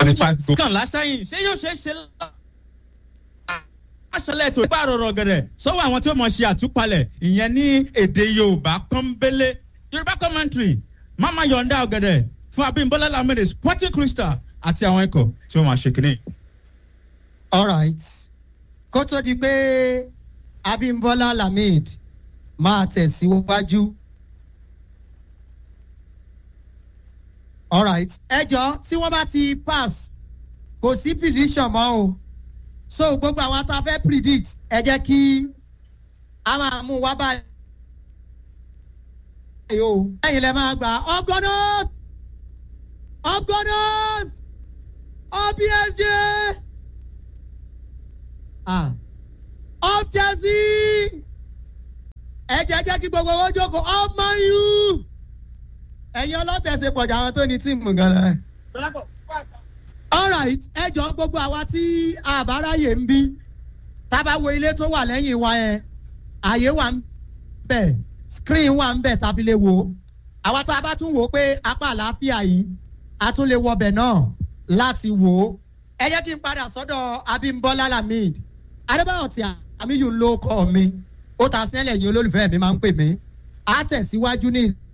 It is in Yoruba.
thirty five goals. kàn lásẹ̀yìn ṣé yóò ṣe é ṣe aṣọlẹ̀ tó bá rọrọ̀ gẹ̀rẹ̀ sọ́wọ́ àwọn tí ó mọ̀ ṣe àtúpalẹ̀ ìyẹn ní èdè yorùbá pọ́nbélé yorùbá commentary mama yọ̀ǹda ọ̀gẹ̀dẹ̀ fún abimbola lamede sporting crystal àti àwọn ikọ̀ tí wọ́n máa ṣe kínní. alright kó tó di pé abimbola lamid máa tẹ̀síwájú. alright ẹjọ́ tí wọ́n bá ti pass kò sí prediction mọ́ o so gbogbo àwọn tá a fẹ́ predict ẹ jẹ́ kí a máa mú wá báyìí o ẹ̀yin lẹ máa gbà ọgọ́nọ́s ọgọ́nọ́s obsj ah up chelsea ẹ jẹ́ jẹ́ kí gbogbo owó jókòó up man u ẹ̀yin ọlọ́tẹ̀sẹ̀ pọ̀jà àwọn tó ní tíìmù gan-an. alright ẹ jọ gbogbo àwa tí àbáráyè ń bí tábà wo ilé tó wà lẹ́yìn wa yẹn àyè wà ń bẹ̀ screen wà ń bẹ̀ tàbí lè wò ó àwa tá a bá tún wò ó pé apá àlàáfíà yìí a tún lè wọbẹ̀ náà láti wò ó ẹ jẹ́ kí n padà sọ́dọ̀ abimbola lamid adébáyọ̀ tí àmì yìí ń lo ọkọ mi ó ta sílẹ̀ yìí olólùfẹ́ mi máa ń pè mí á tẹ̀síwájú ní